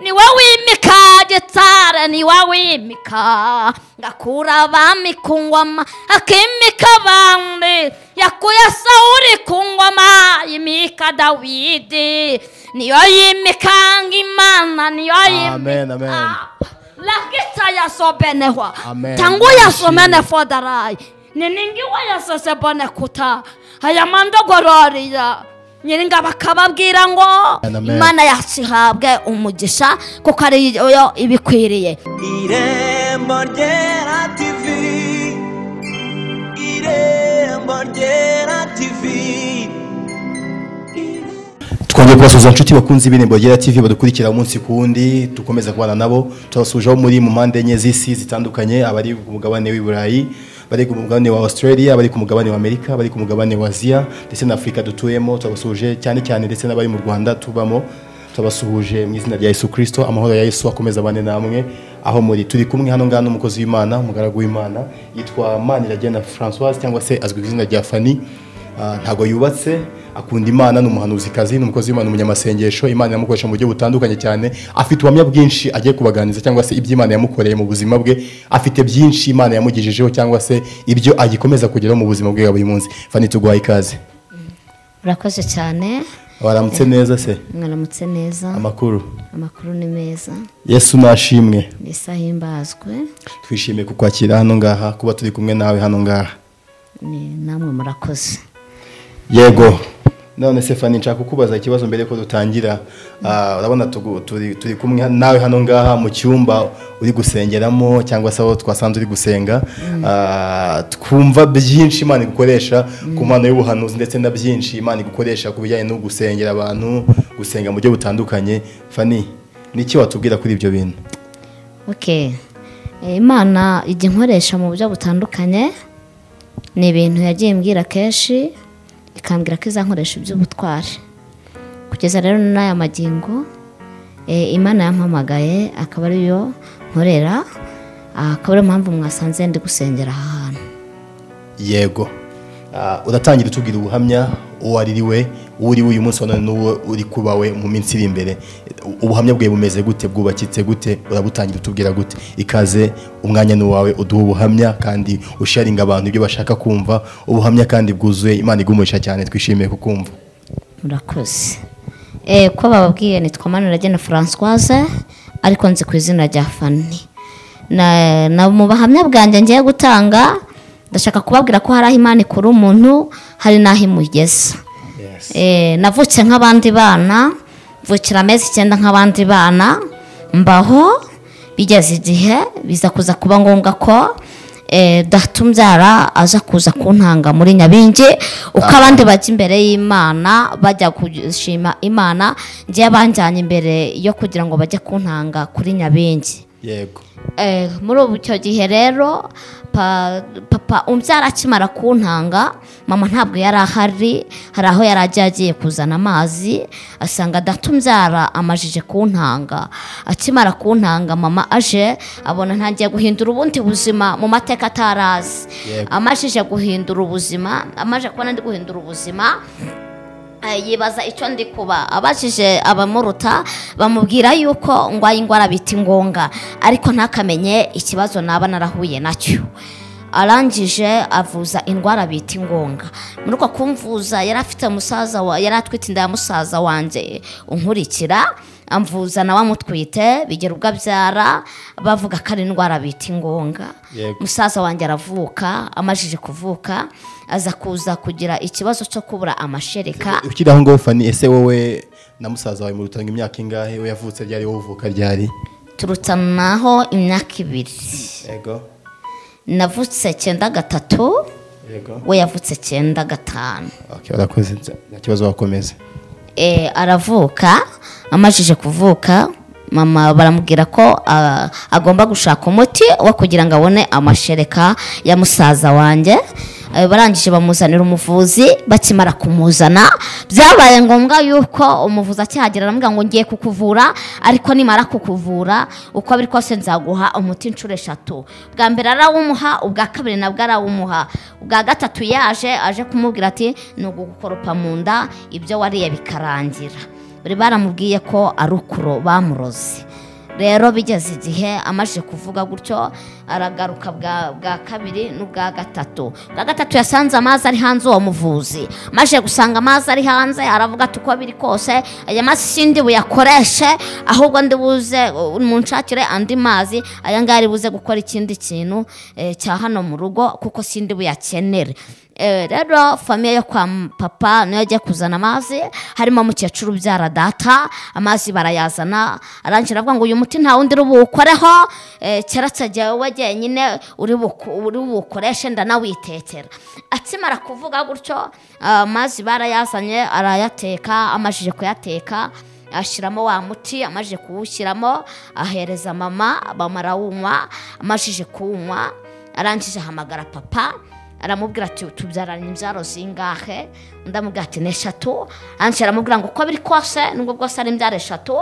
ni wowe wimika gitari ni wowe wimika ngakura abami ku ngoma akimika abandi yakuye sawuri ku ngoma yimika dawidi niyo yimikanga imana niyo Amen, amen. yimika lakita yasobenehwa Amen. tangu yasomene fodarayi niningiwa yasesebone kuta aya mandogororiya nyiringa bakababwira ngo Amen, amen. imana yazihabwe umugisha kuko ariyo ibikwiriye irembo ryera tivi irembo ryera tivi twongeye kubasuhuza inshuti bakunze ibirembo ryera tv badukurikira umunsi ku wundi dukomeza kubana nabo tubasuhuje aho muri mu mpande enye z'isi zitandukanye abari ku mugabane w'i burayi abari ku mugabane wa australia abari ku mugabane wa amerika abari ku mugabane wa aziya ndetse na afurika dutuyemo tubasuhuje cyane cyane ndetse n'abari mu rwanda tubamo tubasuhuje mu izina rya yesu kirisito amahoro ya yesu akomeza abane namwe aho muri turi kumwe hano ngaha n'umukozi w'imana umugaragu w'imana yitwa maniragena francoise cyangwa se azwi ku izina rya fani Ah, ntago yubatse akunda imana ni umuhanuzikazi ni umukozi w'imana umunyamasengesho imana iramukoresha mu buryo butandukanye cyane afite ubuhamya bwinshi agiye kubaganiriza cyangwa se ibyo imana yamukoreye mu buzima bwe afite byinshi imana yamugejejeho cyangwa se ibyo agikomeza kugeraho mu buzima bwe bwa buri munsi fani tuguhaye ikaze urakoze cyane waramutse neza se mwaramutse neza amakuru amakuru ni meza yesu nashimwe ni isaha imbazwe twishimiye kukwakira hano ngaha kuba turi kumwe nawe hano ngaha ni namwe murakoze yego none Stefani nshaka kukubaza ikibazo mbere ko dutangira Ah, urabona tugu- turi turi kumwe nawe hano ngaha mu cyumba uri gusengeramo cyangwa se aho twasanze uri gusenga Ah, twumva byinshi imana igukoresha ku mpano y'ubuhanuzi ndetse na byinshi imana igukoresha ku bijyanye no gusengera abantu gusenga mu buryo butandukanye fani niki watubwira kuri ibyo bintu okay Eh, imana ijya inkoresha mu buryo butandukanye ni ibintu yagiye imbwira kenshi ikambwira ko izankoresha iby'ubutwari kugeza rero n'aya magingo eh, imana yampamagaye akaba ariyo nkorera ah, akaba ariyo mpamvu mwasanze ndi gusengera aha hantu yego Ah, uratangira utubwira ubuhamya uwo ari we uwo uri we uyu munsi wa none n'uwo uri kuba we mu minsi iri imbere ubuhamya bwawe bumeze gute bwubakitse gute urabutangira utubwira gute ikaze umwanya ni uwawe uduha ubuhamya kandi usharinga abantu ibyo bashaka kumva ubuhamya kandi bwuzuye imana igumurisha cyane twishimiye kukumva murakoze Eh, ko bababwiye nitwa maniragena francoise ariko nzi ku izina rya fani Na- na mu buhamya bwanjye ngiye gutanga ndashaka kubabwira ko hari aho imana ikura umuntu hari n'aho imugeza Eh, navutse nk'abandi bana mvukira amezi icyenda nk'abandi bana mbaho bigeze igihe biza kuza kuba ngombwa ko eh, data umbyara aza kuza kuntanga muri nyabingi uko abandi bajya imbere y'imana bajya gushima imana njyewe banjyanye imbere yo kugira ngo bajye kuntanga kuri nyabingi yego Eh, muri ubu icyo gihe rero pa- papa umbyara akimara kuntanga mama ntabwo yari ahari hari aho yari agiye agiye kuzana amazi asanga data umbyara amajije kuntanga akimara kuntanga mama aje abona ntangiye guhindura ubundi buzima mu mateka atarazi Yego. amajije guhindura ubuzima amaje kubona ndi guhindura ubuzima Eh, yibaza icyo ndi kuba abajije abamuruta bamubwira yuko ndwaye indwara bita ingonga ariko ntakamenye ikibazo naba narahuye nacyo arangije avuza indwara bita ingonga muri uko kumvuza yari afite musaza wa yari atwite inda ya musaza wanjye unkurikira amvuza nawe amutwite bigera ubwo abyara bavuga ko ari indwara bita ingonga Yego. musaza wanjye aravuka amajije kuvuka aza kuza kugira ikibazo cyo kubura amashereka ukiri aho ngaho fani ese wowe na musaza wawe murutanga imyaka ingahe we yavutse ryari wowe uvuka ryari turutanaho imyaka ibiri yego navutse cyenda gatatu yego we yavutse cyenda gatanu okay, urakoze nta kibazo wakomeze Eh, aravuka amajije kuvuka mama baramubwira ko ah, agomba gushaka umuti wo kugira ngo abone amashereka ya musaza wanjye Eh, barangije bamuzanira umuvuzi bakimara kumuzana byabaye ngombwa yuko umuvuzi akihagera aramubwira ngo ngiye kukuvura ariko nimara kukuvura uko biri kose nzaguha umuti inshuro eshatu bwa mbere arawumuha ubwa kabiri nabwo arawumuha ubwa gatatu yaje aje kumubwira ati ni ugukoropa mu nda ibyo wariye bikarangira bari baramubwiye ko ari ukuro bamuroze rero bigeze igihe amaze kuvuga gutyo aragaruka bwa bwa kabiri n'ubwa gatatu bwa gatatu yasanze amazi ari hanze uwo muvuzi amaze gusanga amazi ari hanze aravuga ati uko biri kose aya mazi sindi buyakoreshe ahubwo ndi buze uh, munshakire andi mazi aya ngaya ari buze gukora ikindi kintu eh, cya hano mu rugo kuko sindi buyakenere Eh, rero famiye yo kwa m- papa niyo yagiye kuzana amazi harimo umukecuru ubyara data amazi barayazana arangira avuga ngo uyu muti nta wundi uri buwukoreho eh, keretse jyewe jyenyine uri buku- uri buwukoreshe ndanawitekera akimara kuvuga gutyo ah, amazi barayazanye arayateka amajije kuyateka ashyiramo wa muti amajije kuwushyiramo ahereza mama mama arawunywa amajije kuwunywa arangije ahamagara papa aramubwira ati tubyaranye imbyaro zingahe undi amubwira ati ni eshatu anshi aramubwira ngo uko biri kose nubwo bwose ari imbyaro eshatu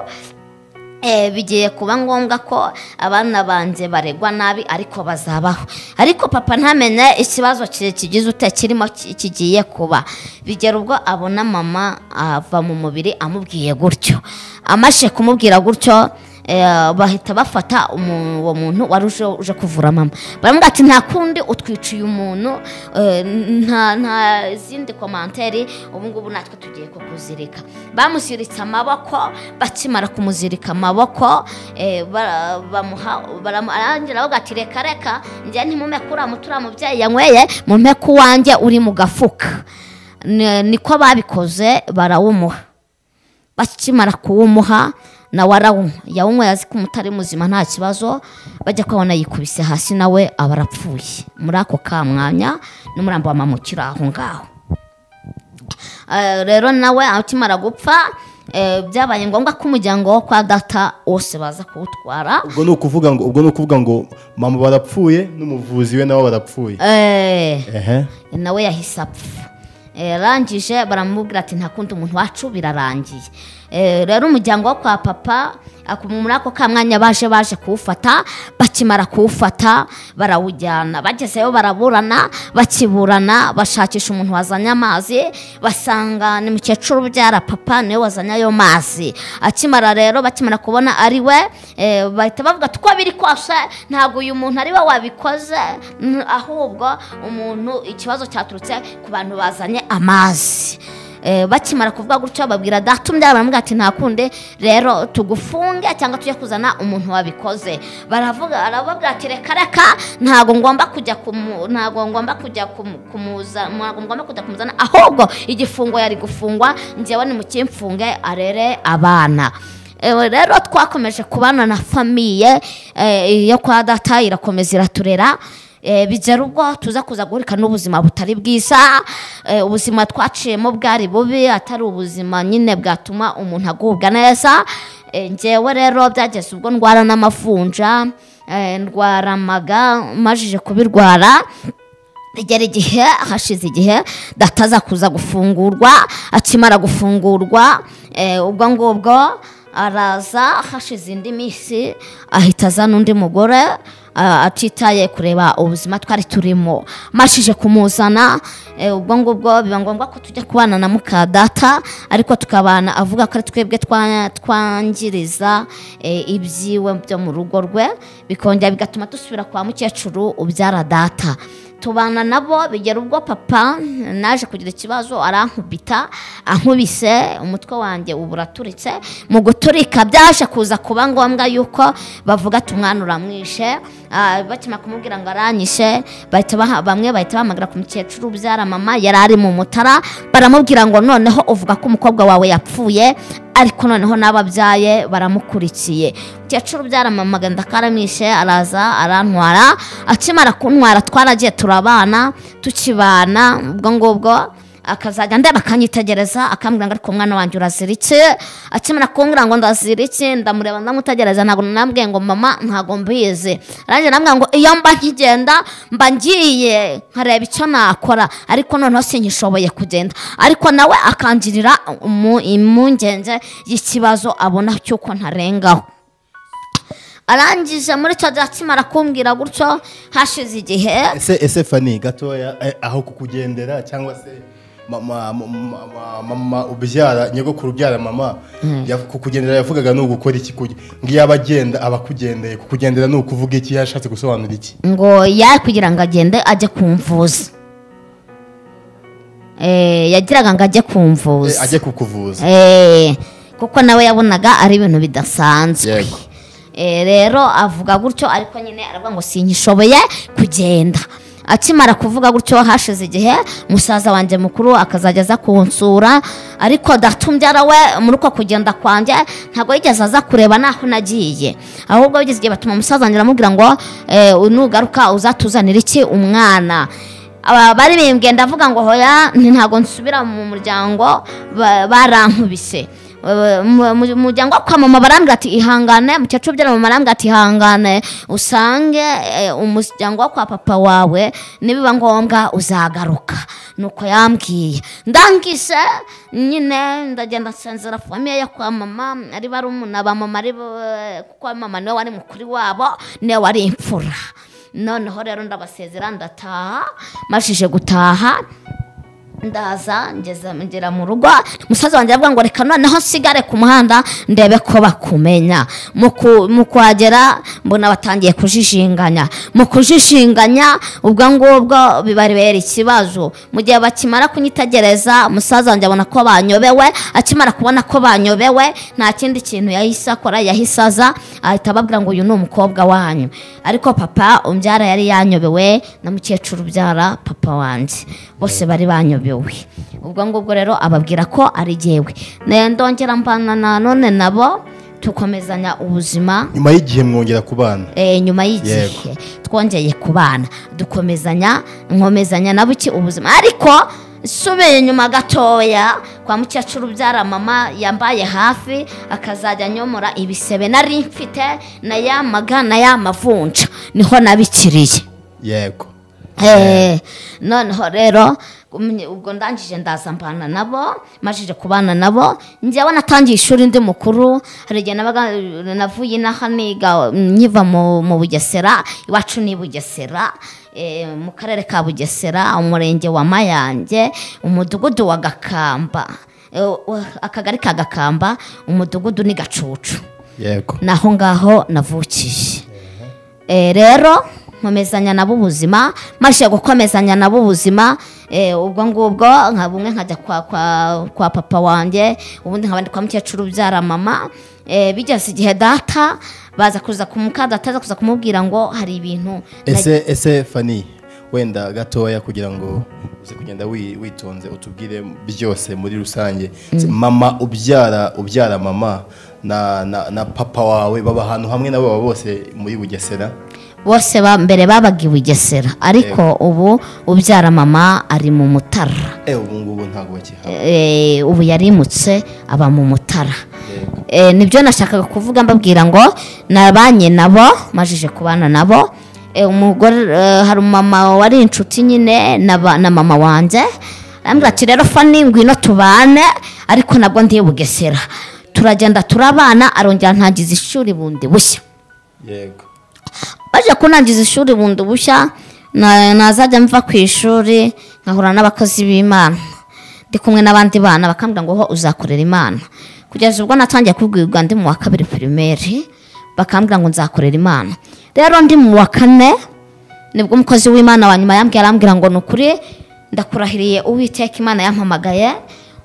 Eh, bigiye kuba ngombwa ko abana banjye baregwa nabi ariko bazabaho ariko papa ntamenye ikibazo ki- kigize ute kirimo ki- kigiye kuba bigera ubwo abona mama ava mu mubiri amubwiye gutyo amashe kumubwira gutyo eh, bahita bafata umu- uwo muntu wari uje uje kuvura mama baramubwira ati nta kundi utwiciye umuntu eh, nta nta zindi komanteri ubu ngubu natwe tugiye kukuzirika bamuziritse amaboko bakimara kumuzirika amaboko eh, bara- bamuha baramu- arangira aravuga ati reka reka njye ntimumeku uriya muti uriya mubyeyi yanyweye mumeku wanjye uri mu gafuka Ni- niko babikoze barawumuha bakimara kuwumuha nawe arawunywa yawunywa yazi ko umutari muzima nta kibazo bajya kubona yikubise hasi nawe aba arapfuye muri ako kamwanya n'umurambo wa mama ukiri aho ngaho Eh, rero nawe akimara gupfa eh, byabaye ngombwa ko umuryango wo kwa data wose baza kuwutwara ubwo ni ukuvuga ngo ubwo ni ukuvuga ngo mama barapfuye n'umuvuzi we nawe barapfuye Eh, ehe nawe yahise apfa yarangije baramubwira ati nta kundi umuntu wacu birarangiye Eh, rero umuryango wo kwa papa ako- muri ako kamwanya baje baje kuwufata bakimara kuwufata barawujyana bagezeyo baraburana bakiburana bashakisha umuntu wazanye amazi basanga ni mukecuru ubyara papa niwe wazanye ayo mazi akimara rero bakimara kubona ari we eh, bahita bavuga ati uko biri kose ntabwo uyu muntu ari we wabikoze n- ahubwo umuntu ikibazo cyaturutse ku bantu bazanye amazi Eh, bakimara kuvuga gutyo babwira data umbyara baramubwira ati nta kundi rero tugufunge cyangwa tujye kuzana umuntu wabikoze baravuga arababwira ati reka reka ntabwo ngomba kujya kumu ntabwo ngomba kujya kumu- kumuza ntabwo ngomba kujya kumuzana ahubwo igifungo yari gufungwa njyewe nimukimfunge arere abana Ewe rero twakomeje kubana na famiye eh, yo kwa data irakomeza iraturera eh, bigera ubwo tuza kuza guhurika n'ubuzima butari bwiza eh, ubuzima twaciyemo bwari bubi atari ubuzima nyine bwatuma umuntu agubwa neza Eh, njyewe rero byageze ubwo ndwara n'amavunja eh, ndwara amaga majije kubirwara bigera igihe hashize igihe data aza kuza gufungurwa akimara gufungurwa eh, ubwo ngubwo araza hashize indi minsi ahita azana undi mugore ah, atitaye kureba ubuzima twari turimo mashije kumuzana eh, ubwo ngubwo biba ngombwa ko tujya kubana na muka data ariko tukabana avuga ko ari twebwe twa- twangiriza eh, ibyiwe byo mu rugo rwe bikongera bigatuma dusubira kwa mukecuru ubyara data tubana nabo bigera ubwo papa naje kugira ikibazo arankubita ankubise umutwe wanjye ubu uraturitse mu guturika byaje kuza kuba ngombwa yuko bavuga ati umwana uramwishe Ah, bakimara kumubwira ngo aranyishe bahita baha- bamwe bahita bahamagara ku mukecuru ubyara mama yari ari mu mutara baramubwira ngo noneho uvuga ko umukobwa wawe yapfuye ariko noneho n'ababyaye baramukurikiye umukecuru byaramamagana akaramwishe araza arantwara akimara kuntwara twaragiye turabana tukibana ubwo ngubwo akazajya ndeba akanyitegereza akambwira ngo ariko umwana wanjye uraziritse akimara kumbwira ngo ndaziritse ndamureba ndamutegereza ntabwo nambwiye ngo mama ntabwo mbizi arangiye arambwira ngo iyo mba nkigenda mba ngiye nkareba icyo nakora ariko noneho sinyishoboye kugenda ariko nawe akangirira umu- impungenge y'ikibazo abona cy'uko ntarengaho arangije muri icyo gihe akimara kumbwira gutyo hashize igihe ese ese fani gatoya eh, aho kukugendera cyangwa se mama ma- ma- ma- mama ubyara nyogokuru ubyara mama ya- kukugendera yavugaga ni ugukora iki kuge- ngo iyo aba agenda aba akugendeye kukugendera ni ukuvuga iki yashatse gusobanura iki ngo ya kugira ngo agende ajye kumvuza Eh, yagiraga ngo ajye Eh, kumvuza ajye kukuvuza Eh, kuko nawe yabonaga ari ibintu bidasanzwe Yego. Eh, rero avuga gutyo ariko nyine aravuga ngo sinkishoboye kugenda akimara kuvuga gutyo hashize igihe musaza wanjye mukuru akazajya aza kunsura ariko datumbyara we muri uko kugenda kwanjye ntabwo yigeze aza kureba n'aho nagiye ahubwo bigeze igihe batuma umusaza wanjye aramubwira ngo eh, nugaruka uzatuzanire iki umwana aba bari bimbwiye ndavuga ngo hoya nti ntabwo nsubira mu muryango ba- barankubise Ba- mu- mu muryango wo kwa mama barambwira ati ihangane mukecuru ubyara mama arambwira ati ihangane usange eh, umuryango wo kwa papa wawe nibiba ngombwa uzagaruka nuko yambwiye ndangise nyine ndagenda nsanzira famiye yo kwa mama ari barumuna ba mama ari bo- kuko mama niwe wari mukuru wabo niwe wari imfura noneho rero ndabasezera ndataha mashije gutaha ndaza ngeza ngera mu rugo umusaza wanjye aravuga ngo reka noneho nsigare ku muhanda ndebe ko bakumenya mu ku- mu kuhagera mbona batangiye kujijinganya mu kujijinganya ubwo ngubwo bibaribera ikibazo mu gihe bakimara kunyitegereza umusaza wanjye abona ko banyobewe akimara kubona ko banyobewe nta kindi kintu yahise akora yahise aza ahita ababwira ngo uyu ni umukobwa wanyu ariko papa umbyara yari yanyobewe na mukecuru ubyara papa wanjye bose bari banyobewe ubwo ngubwo rero ababwira ko ari jyewe Ne- ndongera mbana na none nabo tukomezanya ubuzima nyuma y'igihe mwongera kubana Eh, nyuma y'igihe twongeye kubana dukomezanya nkomezanya nabo iki ubuzima ariko nsubiye inyuma gatoya kwa mukecuru ubyara mama yambaye hafi akazajya anyomora ibisebe nari mfite na ya maga na ya mavunja niho nabikiriye yego Eh, noneho rero umye- ubwo ndangije ndaza mbana nabo majije kubana nabo njyewe natangiye ishuri ndi mukuru hari igihe nabaga navuye inaha niga nkiva mu mu bugesera iwacu ni i bugesera eh, mu karere ka bugesera umurenge wa mayange umudugudu wa gakamba Eh, wa- akagari ka gakamba umudugudu ni gacucu yego naho ngaho navukiye Eh, rero nkomezanya nabo ubuzima maze gukomezanya nabo ubuzima eh, ubwo ngubwo nka bumwe nkajya kwa, kwa, kwa papa wanjye ubundi nkabandi kwa mukecuru ubyara mama eh, bigeze igihe data baza kuza kumuka data aza kuza kumubwira ngo hari ibintu ese ese fani wenda gatoya kugira ngo uze kugenda wi- witonze utubwire byose muri rusange mama ubyara ubyara mama na, na, na papa wawe baba ahantu hamwe nabo baba bose muri bugesera bose ba- mbere babaga i bugesera ariko ubu ubyara mama ari mu mutara eh ubu ngubu ntabwo bakihaba Eh, ubu yarimutse aba mu mutara Eh, nibyo nashakaga kuvuga mbabwira ngo nabanye nabo majije kubana nabo Eh, umugore eh, hari umumama wari inshuti nyine n'aba- na mama wanjye arambwira ati rero fani ngwino tubane ariko nabwo ndi i bugesera turagenda turabana arongera ntangiza ishuri bundi bushya yego baje kunangiza ishuri bundi bushya na- nazajya mva ku ishuri nkahura n'abakozi b'imana ndi kumwe n'abandi bana bakambwira ngo ho uzakorera imana kugeza ubwo natangiye kubwirwa ndi mu wa kabiri pirimeri bakambwira ngo nzakorera imana rero ndi mu wa kane nibwo umukozi w'imana wa nyuma yambwiye arambwira ngo ni ukuri ndakurahiriye uwiteka imana yampamagaye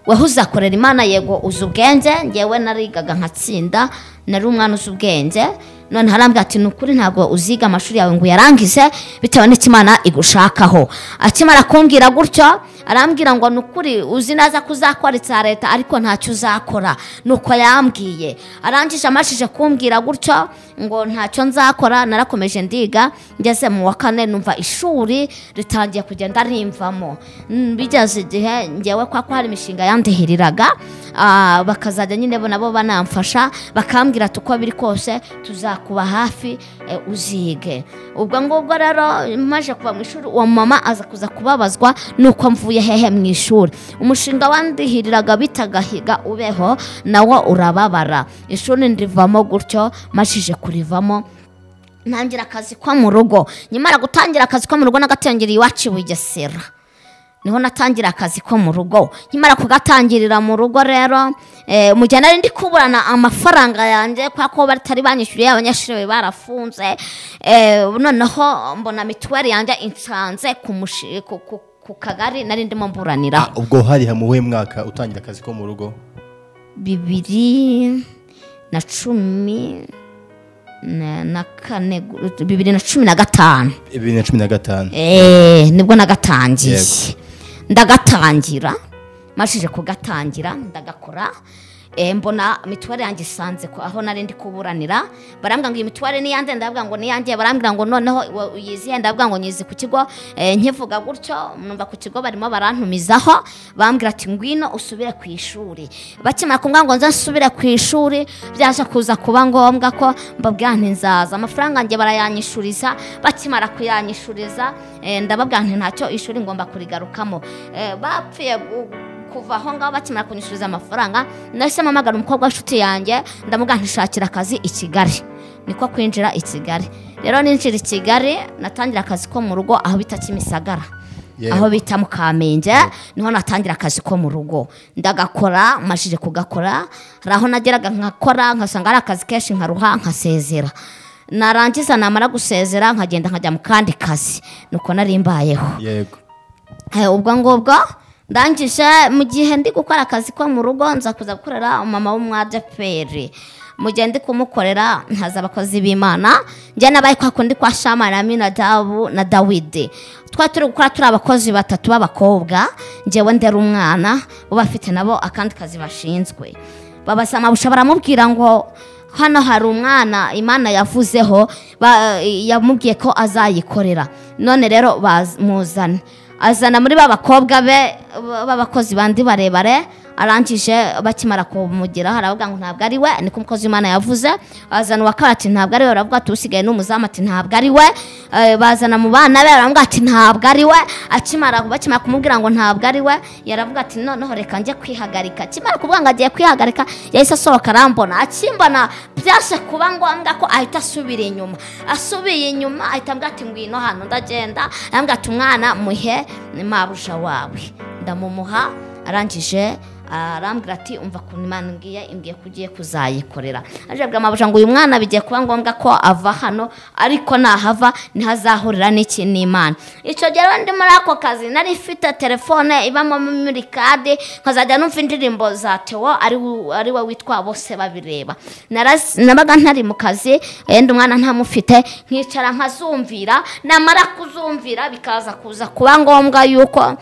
weho uzakorera imana yego uzi ubwenge ngewe narigaga nkatsinda nari umwana uzi ubwenge none harambwira ati ni ukuri ntabwo uziga amashuri yawe ngo uyarangize bitewe n'icyo imana igushakaho akimara kumbwira gutyo arambwira ngo ni ukuri uzi neza ko uzakora icya leta ariko ntacyo uzakora nuko yambwiye arangije amashije kumbwira gutyo ngo ntacyo nzakora narakomeje ndiga ngeze mu wa kane numva ishuri ritangiye kugenda rimvamo Mm, bigeze igihe ngewe kwa ko hari imishinga yandihiriraga ah, bakazajya nyine bo nabo banamfasha bakambwira ati uko biri kose tuzakuba hafi eh, uzige ubwo ngubwo rero maje kuva mu ishuri uwo mama aza kuza kubabazwa nuko mvuye hehe mu ishuri umushinga wandihiriraga bitaga higa ubeho nawo urababara ishuri ndirivamo gutyo mashije kurivamo ntangira akazi ko mu rugo nyamara gutangira akazi ko mu rugo n'agatengeri iwacu i bugesera niho natangira akazi ko mu rugo nkimara kugatangirira mu rugo rero eh, mu gihe nari ndi kuburana amafaranga yanjye kubera ko batari banyishyuriye abanyeshuri bari barafunze eh, noneho mbona mituweli yanjye insanze ku mushi- ku- ku- ku kagari nari ndimo mburanira Ah, ubwo hari hamuwe mwaka utangira akazi ko mu rugo bibiri na cumi na na kane gu- bibiri na cumi na gatanu bibiri na cumi na gatanu Eh, nibwo nagatangiye Yego. ndagatangira mashije kugatangira ndagakora eh, mbona mituweli yanjye isanze ko aho nari ndi kuburanira barambwira ngo iyi mituweli ni yanjye ndabwira ngo ni yanjye barambwira ngo noneho iwe uyizihe ndabwira ngo nyizi ku kigo eh, nkivuga gutyo numva ku kigo barimo barantumizaho bambwira ati ngwino usubire ku ishuri bakimara kumbwira ngo nze nsubire ku ishuri byaje kuza kuba ngombwa ko mbabwira nti nzaza amafaranga njye barayanyishuriza bakimara kuyanyishuriza eh, ndababwira nti ntacyo ishuri ngomba kurigarukamo Eh, bapfuye gu- kuva aho ngaho bakimara kunyishyuriza amafaranga nahise mpamagara umukobwa w'inshuti yanjye ndamubwira ntishakira akazi i kigali niko kwinjira i kigali rero ninjira i kigali natangira akazi ko mu rugo aho bita kimisagara Yego. aho bita mu kamenge niho natangira akazi ko mu rugo ndagakora mashije kugakora hari aho nageraga nkakora nkasanga ari akazi kenshi nkaruha nkasezera narangiza namara gusezera nkagenda nkajya mu kandi kazi nuko nari mbayeho yego Eh, ubwo ngubwo ndangije mu gihe ndi gukora akazi ko mu rugo nza kuza gukorera umama w'umwadeperi mu gihe ndi kumukorera nkaza abakozi b'imana njye n'abari kwa kundi kwa shama na minadabu na dawidi twari turi gukora turi abakozi batatu b'abakobwa njyewe ndera umwana bo bafite nabo akandi kazi bashinzwe babasamabuca baramubwira ngo hano hari umwana imana yavuzeho ba- yamubwiye ko azayikorera none rero bamuzane azana muri ba bakobwa be ba- b'abakozi bandi barebare arangije bakimara kumugeraho aravuga ngo ntabwo ari we niko umukozi w'imana yavuze azana uwa kabiri ati ntabwo ari we aravuga ati usigaye ni umuzamu ati ntabwo ari we Eh, bazana mu bana be aravuga ati ntabwo ari we akimara bakimara kumubwira ngo ntabwo ari we yaravuga ati noneho reka njye kwihagarika akimara kuvuga ngo agiye kwihagarika yahise asohoka arambona akimbona byaje kuba ngombwa ko ahita asubira inyuma asubiye inyuma ahita ambwira ati ngwino hano ndagenda arambwira ati umwana muhe ni mabuja wawe ndamumuha arangije arambwira ati umva ku imana ngiye imbwiye ko ugiye kuzayikorera aje abwira mabuja ngo uyu mwana bigiye kuba ngombwa ko ava hano ariko nahava niho azahurira n'iki n'imana icyo gihe rero ndi muri ako kazi nari mfite telefone ibamo muri kade nkazajya numva indirimbo za tewo ari we- ari we witwa bose babireba Naraz- nabaga ntari mu kazi yenda umwana ntamufite nkicara nkazumvira namara kuzumvira bikaza kuza kuba ngombwa yuko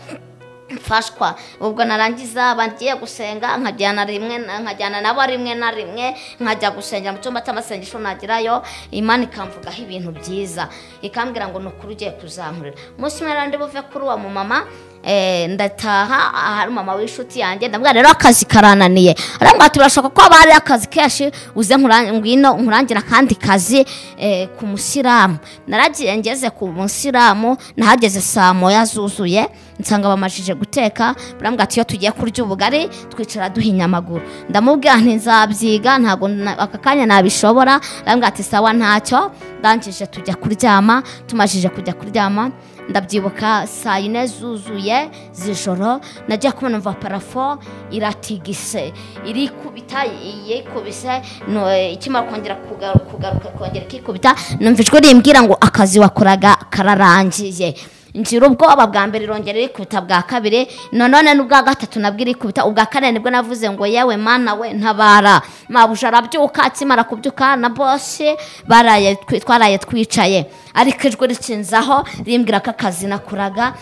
mfashwa ubwo narangiza bagiye gusenga nkajyana rimwe na- nkajyana nabo rimwe na rimwe nkajya gusengera mu cyumba cy'amasengesho nagerayo imana ikamvugaho ibintu byiza ikambwira ngo ni ukuri ugiye kuzankurira umunsi umwe rero ndi buve kuri uwo mumama eh, ndataha ahari umama w'inshuti yanjye ndabwira rero akazi karananiye arambwira ati birashoboka ko haba hari akazi kenshi uze nkura- ngwino nkurangira akandi kazi eh, ku musilamu naragiye ngeze ku musilamu nahageze saa moya zuzuye nsanga bamajije guteka barambwira ati iyo tugiye kurya ubugari twicara duhinya amaguru ndamubwira nti nzabyiga ntabwo na- aka kanya nabishobora arambwira ati sawa ntacyo ndangije tujya kuryama tumajije kujya kuryama ndabyibuka saa yine zuzuye z'ijoro nagiye kubona umva parafo iratigise irikubita yikubise no- ikimara kongera kugaru- kugaruka kongera ikikubita numva ijwi rimbwira ngo akazi wakoraga kararangiye ngira ubwoba bwa mbere irongera irikubita bwa kabiri nanone n'ubwa gatatu nabwo irikubita ubwa kane nibwo navuze ngo yewe mana we ntabara mabuja arabyuka akimara kubyuka na bosi baraye twi- twaraye twicaye ariko ijwi rikinzaho rimbwira ko akazi nakoraga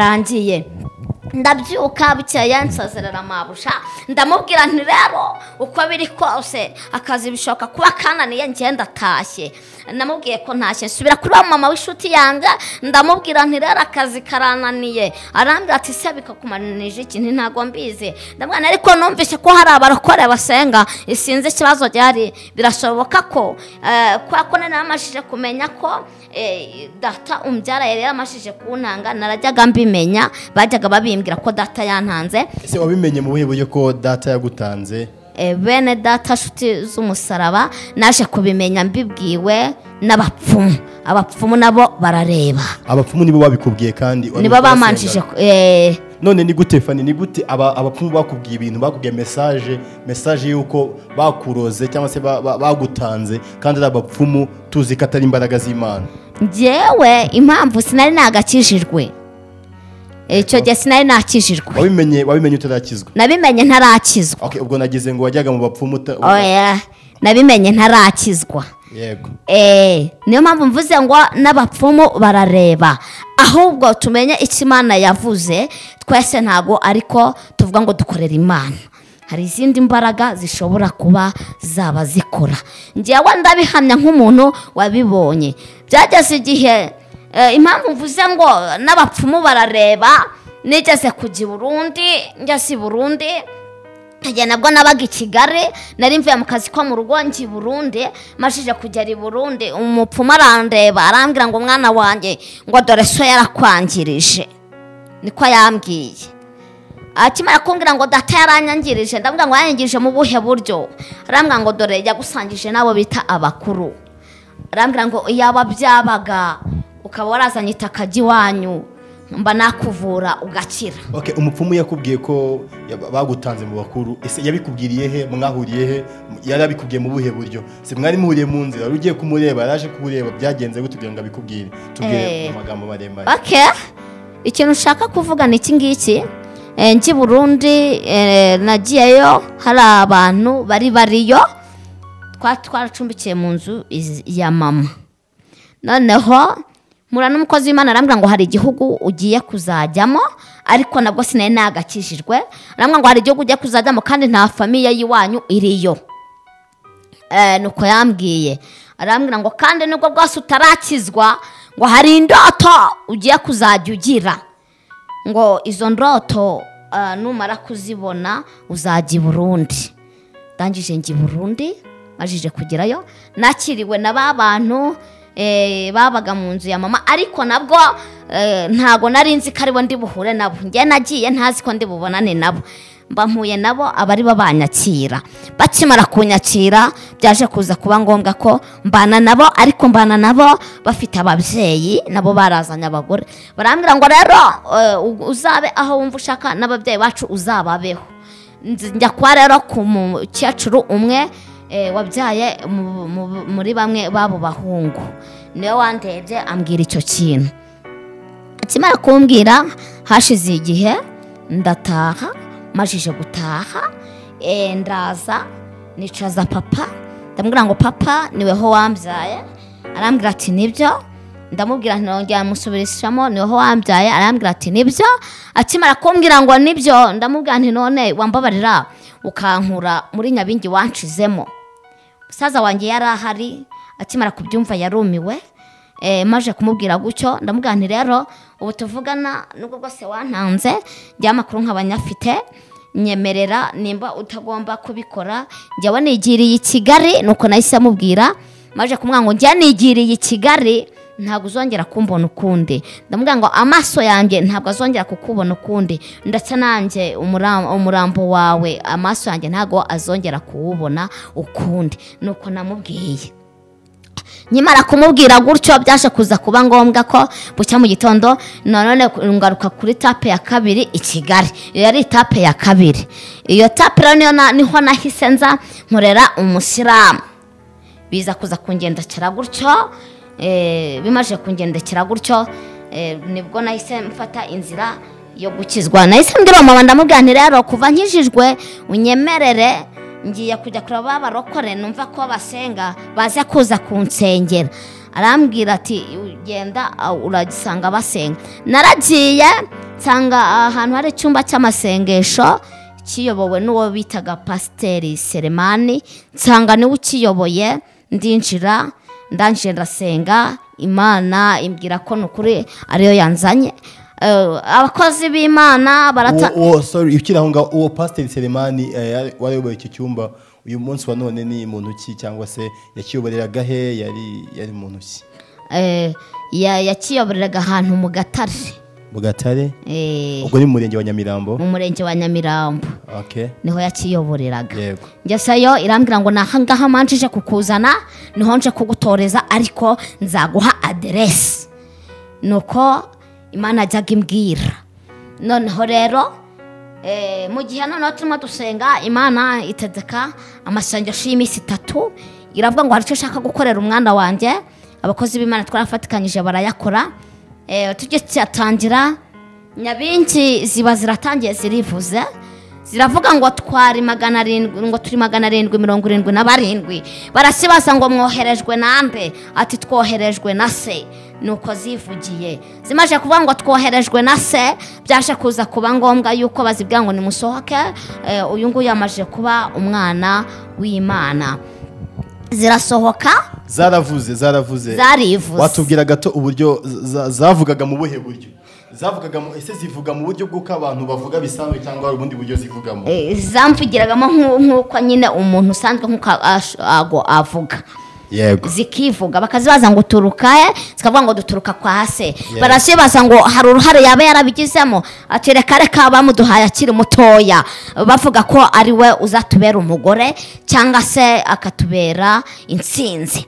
karangiye ndabyuka bukeye nsazerera amabusha ndamubwira nti rero uko biri kose akazi bishoboka kuba kananiye njye ndatashye namubwiye ko ntashye nsubira kuri wa mama w'inshuti yanjye ndamubwira nti rero akazi karananiye arambwira ati se bikakumananije ikintu ntabwo mbizi ndamubwira nti ariko numvise ko hari abarokore basenga isinzi ikibazo gihari birashoboka ko eh, kubera ko nari namashije kumenya ko eh, data umbyara yari yaramashije kuntanga narajyaga mbimenya bajyaga babimbwira ko data yantanze ese wabimenye mu buhe buryo ko data yagutanze Eh, bene data nshuti z'umusaraba naje kubimenya mbibwiwe n'abapfumu abapfumu nabo barareba abapfumu nibo babikubwiye kandi nibo bamanjije ku- eh, none ni gute fani ni gute aba- abapfumu bakubwiye ibintu bakubwiye mesaje mesaje y'uko bakuroze cyangwa se ba- ba- bagutanze kandi ari abapfumu tuzi ko atari imbaraga z'imana ngewe impamvu sinari nagakijijwe icyo gihe sinari nakijijwe wabimenye wabimenye utarakizwa nabimenye ntarakizwa Okay, ubwo nagize ngo wajyaga mu bapfumu uta- oya nabimenye ntarakizwa yego Eh, niyo mpamvu mvuze ngo n'abapfumu barareba ahubwo tumenye icyo imana yavuze twese ntabwo ariko tuvuga ngo dukorere imana hari izindi mbaraga zishobora kuba zaba zikora ngewe ndabihamya nk'umuntu wabibonye byageze igihe eh, impamvu mvuze ngo n'abapfumu barareba nigeze kujya i burundi ngeze i burundi igihe nabwo nabaga i kigali nari mvuye mu kazi ko mu rugo njya i burundi mashije kugera i burundi umupfumu arandeba arambwira ngo umwana wanjye ngo dore so yarakwangirije niko yambwiye akimara kumbwira ngo data yaranyangirije ndabwira ngo yanyangirije mu buhe buryo arambwira ngo dore yagusangije n'abo bita abakuru arambwira ngo yaba byabaga ukaba warazanye itaka ry'iwanyu mba nakuvura ugakira Okay, umupfumu yakubwiye ko yab- bagutanze mu bakuru ese yabikubwiriye he mwahuriye he yari abikubwiye mu buhe buryo se mwari muhuriye mu nzira wari ugiye kumureba yaraje kubureba byagenze gute kugira ngo abikubwire tubwire Eh. mu magambo maremare oke ikintu ushaka kuvuga ni iki ngiki Eh, njye i burundi eh, nagiyeyo hari abantu bari bariyo twari twaracumbikiye mu nzu iz- ya mama noneho mura n'umukozi w'imana arambwira ngo hari igihugu ugiye kuzajyamo ariko nabwo sinari nagakijijwe arambwira ngo hari igihugu ugiye kuzajyamo kandi nta famiye y'iwanyu iriyo Eh, nuko yambwiye arambwira ngo kandi nubwo bwose utarakizwa ngo hari indoto ugiye kuzajya ugira ngo izo ndoto eh, numara kuzibona uzajya i burundi ndangije njya i burundi majije kugerayo nakiriwe na ba bantu eh, babaga mu nzu ya mama ariko nabwo eh, ntago nari nzi ko aribo ndi buhure nabo njye nagiye ntazi ko ndi bubonane nabo mba mpuye nabo abari babanyakira bakimara kunyakira byaje kuza kuba ngombwa ko mbana nabo ariko mbana nabo bafite ababyeyi nabo barazanye abagore barambwira ngo rero eh, u- uzabe aho wumva ushaka n'ababyeyi bacu uzababeho Nzi- njya kwa rero ku mukecuru umwe eh, wabyaye mu- mu- muri bamwe b'abo bahungu niwe wandebye ambwira icyo kintu akimara kumbwira hashize igihe ndataha majije gutaha eh, ndaza nicaza papa ndamubwira ngo papa niweho wambyaye arambwira ati nibyo ndamubwira ntiyongera amusubirishamo niweho wambyaye arambwira ati nibyo akimara kumbwira ngo nibyo ndamubwira nti none wambabarira ukankura muri nyabingi wancizemo musaza wanjye yari ahari akimara kubyumva yarumiwe eh, maje kumubwira gutyo ndamubwira nti rero ubu tuvugana nubwo bwose wantanze njya amakuru nkaba nyafite nyemerera nimba utagomba kubikora njyewe nigiriye i kigali nuko nahise amubwira maje kumwanga ngo njya nigiriye i kigali ntabwo uzongera kumbona ukundi ndamubwira ngo amaso yanjye ntabwo azongera kukubona ukundi ndetse nanjye umura- umurambo wawe amaso yanjye ntabwo azongera kuwubona ukundi nuko namubwiye nyamara kumubwira gutyo byaje kuza kuba ngombwa ko bucya mu gitondo nanone ngaruka kuri tape ya kabiri i kigali iyo yari tape ya kabiri iyo tape rero niyo na- niho nahise nza nkorera umusiramu biza kuza kungendekera gutyo eh, bimaze kungendekera gutyo eh, nibwo nahise mfata inzira yo gukizwa nahise mbwira mama ndamubwira nti rero kuva nkijijwe unyemerere ngiye kujya kureba ba barokore numva ko basenga baze kuza kunsengera arambwira ati ugenda ah, uragisanga basenga naragiye nsanga ahantu hari icyumba cy'amasengesho kiyobowe n'uwo bitaga pasiteri seremani nsanga niwe ukiyoboye ndinjira ndangije ndasenga imana imbwira ko ni ukuri ariyo yanzanye Eh, abakozi b'imana barata uwo uwo- sorry ukiri aho ngaho uwo pasiteri seremani eh, yari- wari wayoboye icyo cyumba uyu munsi wa none ni muntu ki cyangwa se yakiyoboreraga he yari yari muntu ki Eh, ya- yakiyoboreraga ahantu mu gatare mu gatare Eh, ubwo ni mu murenge wa nyamirambo mu murenge wa nyamirambo okay niho yakiyoboreraga yego ngesayo irambwira ngo ni ahangaha manjije kukuzana niho nje kugutoreza ariko nzaguha aderesi nuko imana ajyaga imbwira noneho rero eh, mu gihe noneho turimo dusenga imana itegeka amasengesho y'iminsi itatu iravuga ngo hari icyo ushaka gukorera umwana wanjye abakozi b'imana twarafatikanyije barayakora eh, tujye cyatangira nyabingi ziba ziratangiye zirivuze ziravuga ngo twari magana arindwi ngo turi magana arindwi mirongo irindwi na barindwi barasibaza ngo mwoherejwe nande ati twoherejwe na se nuko zivugiye zimaze kuvuga ngo twoherejwe na se byaje kuza kuba ngombwa yuko bazibwira ngo nimusohoke eh, uyu nguyu yamaze kuba umwana w'imana zirasohoka zaravuze zaravuze Zarivuze. watubwira gato uburyo za- zavugaga mu buhe buryo zavugaga mu ese zivuga mu buryo bw'uko abantu bavuga bisanzwe cyangwa hari ubundi buryo zivugamo Eh, zamvugiragamo nk'u- nk'uko nyine umuntu usanzwe nk'uko ash- ago- avuga yego zikivuga bakazibaza ngo uturuka he zikavuga ngo duturuka kwa se barasibaza ngo hari uruhare yaba yarabigizemo ati reka reka bamuduhaye akiri mutoya bavuga ko ari we uzatubera umugore cyangwa se akatubera intsinzi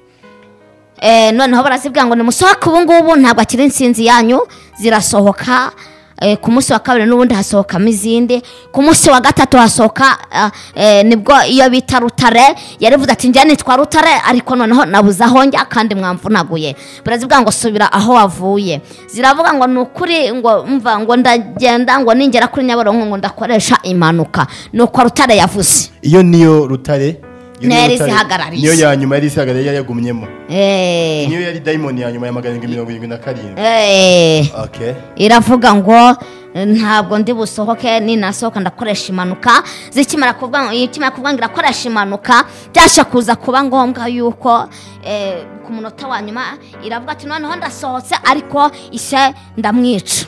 Eh, noneho barazibwira ngo nimusohoke ubu ngubu ntabwo akiri insinzi yanyu zirasohoka eh, ku munsi wa kabiri n'ubundi hasohokamo izindi ku munsi wa gatatu hasohoka ah, eh, nibwo iyo bita rutare yarivuze ati njya nitwa rutare ariko noneho nabuze aho njya kandi mwamvunaguye barazibwira ngo subira aho wavuye ziravuga ngo ni ukuri ngo mva ngo ndagenda ngo ningera kuri nyabarongo ngo ndakoresha impanuka ni uko rutare yavuze iyo niyo rutare iyo Niyo niyo yari Rutare, isihagarariye. niyo ya nyuma yari isihagarariye yari yagumyemo Eh, niyo yari dayimoni ya nyuma ya magana arindwi mirongo irindwi na karindwi eh. okay iravuga ngo eh, ntabwo ndi busohoke ninasohoka ndakoresha impanuka zikimara kuvuga ngo ikimara kuvuga ngo irakoresha impanuka byasha kuza kuba ngombwa yuko eh, ku munota wa nyuma iravuga ati noneho ndasohotse ariko ise ndamwica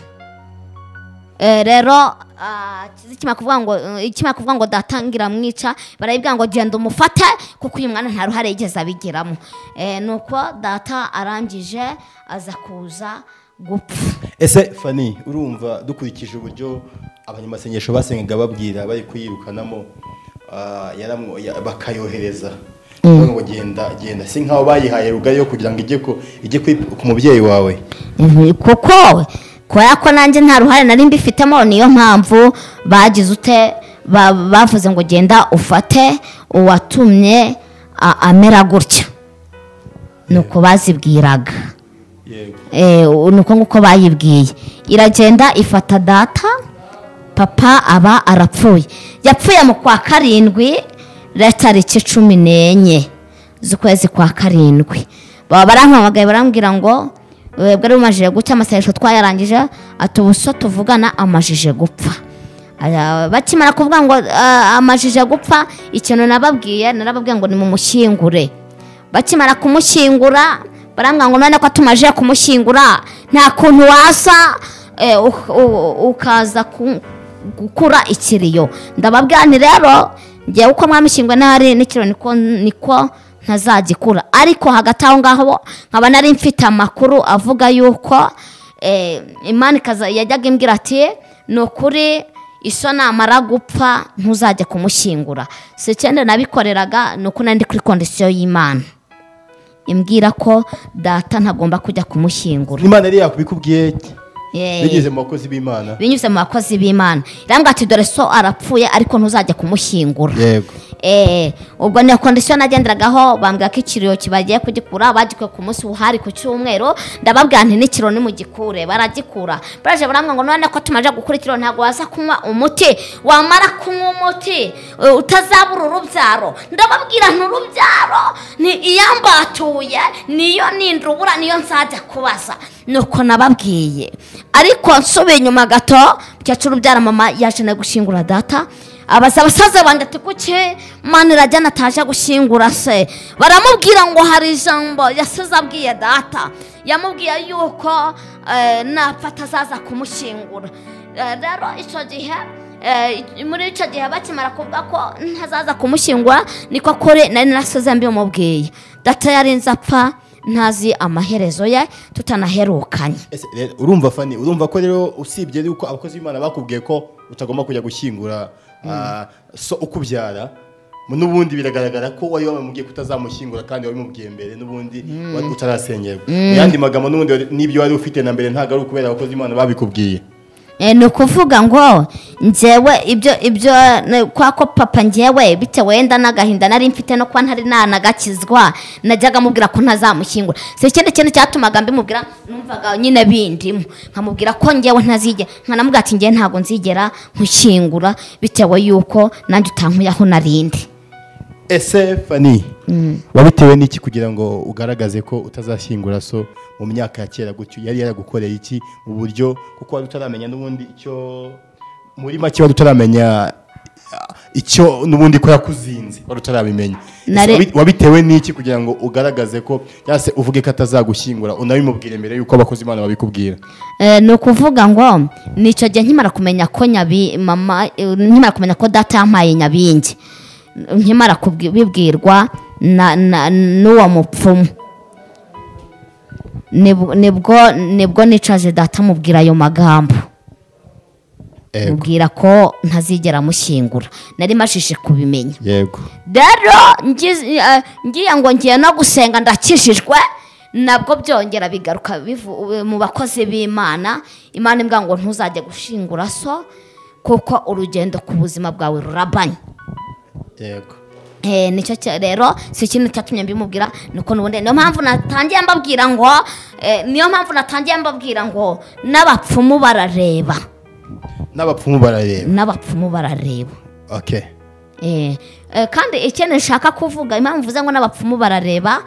Eh, rero ah, zikimara kuvuga ngo eh, ikimara kuvuga ngo datangira mwica barayibwira ngo genda umufate kuko uyu mwana nta ruhare yigeze abigiramo Eh, nuko data arangije aza kuza gupfa ese fani urumva dukurikije uburyo abanyamasengesho basengaga babwira bari kuyirukanamo ah, yaramwo- ya- bakayohereza Bavuga ngo genda genda si nkaho bayihaye rugari yo kugira ngo ijye ku- ijye kwi- ku mubyeyi wawe Mhm, kuko kubera ko nanjye nta ruhare nari mbifitemo niyo mpamvu bagize ute ba- bavuze ngo genda ufate uwatumye a- amera gutya nuko bazibwiraga yego Eh, nuko nguko bayibwiye iragenda ifata data papa aba arapfuye yapfuye mu kwa karindwi rero tariki cumi n'enye z'ukwezi kwa karindwi baba barampamagaye barambwira ngo webwe ari bumajije gucya amasengesho twayarangije ati ubu so tuvugana amajije gupfa Aya, bakimara kuvuga ngo ah, amajije gupfa ikintu nababwiye narababwiye ngo nimumushyingure bakimara kumushyingura barambwira ngo none ko tumaje kumushyingura nta kuntu wasa eh, u- u- ukaza ku- gukura ikiriyo ndababwira nti rero njyewe uko mwamushyinguye n'ahari n'ikiriyo niko niko ntazagikura ariko hagati aho ngaho nkaba nari mfite amakuru avuga yuko eh, imana ikaza yajyaga imbwira ati ni ukuri iso namara gupfa ntuzajya kumushyingura si icyenda nabikoreraga ni uko nari ndi kuri kondisiyo y'imana imbwira ko data ntagomba kujya kumushyingura imana yari yakubikubwiye Yeee. bigeze mu bakozi b'imana binyuze mu bakozi b'imana irambwira ati dore so arapfuye ariko ntuzajya kumushyingura yego Eh, ubwo niyo kondisiyo nagenderagaho bambwira ko ikiriyo kibagiye kugikura bagikuye ku munsi uhari ku cyumweru ndababwira nti n'ikiro nimugikure baragikura baraje barambwira ngo none ko tumaze gukura ikiro ntabwo waza kunywa umuti wamara kunywa umuti eh, utazabura urubyaro ndababwira nti urubyaro ni iyambatuye niyo nindubura niyo nzajya kubaza nuko nababwiye ariko nsubiye inyuma gato mukecuru ubyara mama yaje no gushyingura data abaza abasaza banjye ati kuki mani irajyana ataje gushyingura se baramubwira ngo hari ijambo yasize abwiye data yamubwiye yuko eh, napfa atazaza kumushyingura Eh, rero icyo gihe eh, muri icyo gihe bakimara kuvuga ko ntazaza kumushyingura niko kuri nari narasize mbimubwiye data yari nzi apfa ntazi amaherezo ye tutanaherukanye Ese rero, urumva fani urumva ko rero usibye yuko abakozi b'imana bakubwiye ko utagomba kujya gushyingura ah, so ukubyara mu- n'ubundi biragaragara ko wari wamubwiye ko utazamushyingura kandi wabimubwiye mbere n'ubundi wari utarasengerwa mu yandi magambo n'ubundi wari- n'ibyo wari ufite na mbere ntabwo ari ukubera abakozi b'imana babikubwiye Eh, ni ukuvuga ngo njyewe ibyo ibyo ne- kwa ko papa njyewe bitewe wenda n'agahinda nari mfite no kuba ntari nanagakizwa najyaga mubwira ko ntazamushyingura si ikindi kintu cyatumaga mbimubwira numvaga nyine bindimo nkamubwira ko njyewe ntazigera nkanamubwira ati njyewe ntabwo nzigera nkushyingura bitewe y'uko nanjye utankuye aho narindi ese fani wabitewe n'iki kugira ngo ugaragaze ko utazashyingura so mu myaka ya kera gutyo yari yaragukoreye iki mu buryo kuko wari utaramenya n'ubundi icyo muri make wari utaramenya ah, icyo n'ubundi ko yakuzinze wari utarabimenya Ese Nare- wabi- wabitewe n'iki kugira ngo ugaragaze ko cyangwa se uvuge ko atazagushyingura unabimubwire mbere y'uko abakozi imana babikubwira Eh, ni ukuvuga ngo nicyo gihe nkimara kumenya ko nyabi mama eh, nkimara kumenya ko data yampaye nyabingi nkimara kubwi- bibwirwa na- na- n'uwo mupfumu Nib- nibwo nibwo nicaje data amubwira ayo magambo yego mubwira ko ntazigera amushyingura nari mashije kubimenya yego rero ngiz- eh, ngiye ngo ngiye no gusenga ndakijijwe nabwo byongera bigaruka bivu- mu bakozi b'imana imana imbwa ngo ntuzajye gushingura so kuko urugendo ku buzima bwawe rurabanye yego Eh, nicyo cya- rero si ikintu cyatumye mbimubwira niko nubundi niyo mpamvu natangiye mbabwira ngo eh, niyo mpamvu natangiye mbabwira ngo n'abapfumu barareba n'abapfumu barareba n'abapfumu barareba okay Eh, eh, kandi ikindi nshaka kuvuga impamvu mvuze ngo n'abapfumu barareba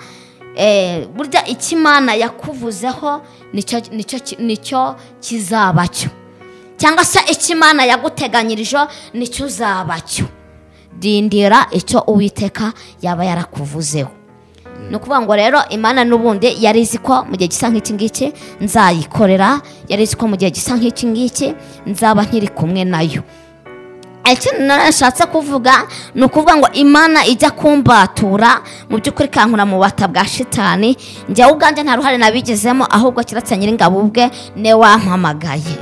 eh, burya icyo imana yakuvuzeho nicyo nicyo ki- nicyo kizaba cyo cyangwa se icyo imana yaguteganyirije nicyo uzaba cyo dindira icyo uwiteka yaba yarakuvuzeho ni ukuvuga ngo rero imana n'ubundi yari izi ko mu gihe gisa nk'iki ngiki nzayikorera yari izi ko mu gihe gisa nk'iki ngiki nzaba nkiri kumwe nayo ikintu narashatse kuvuga ni ukuvuga ngo imana ijya kumbatura mu by'ukuri kankura mu bata bwa shitani njyewe ubwanjye nta ruhare nabigizemo ahubwo kiretse nyiringabo ubwe ne wampamagaye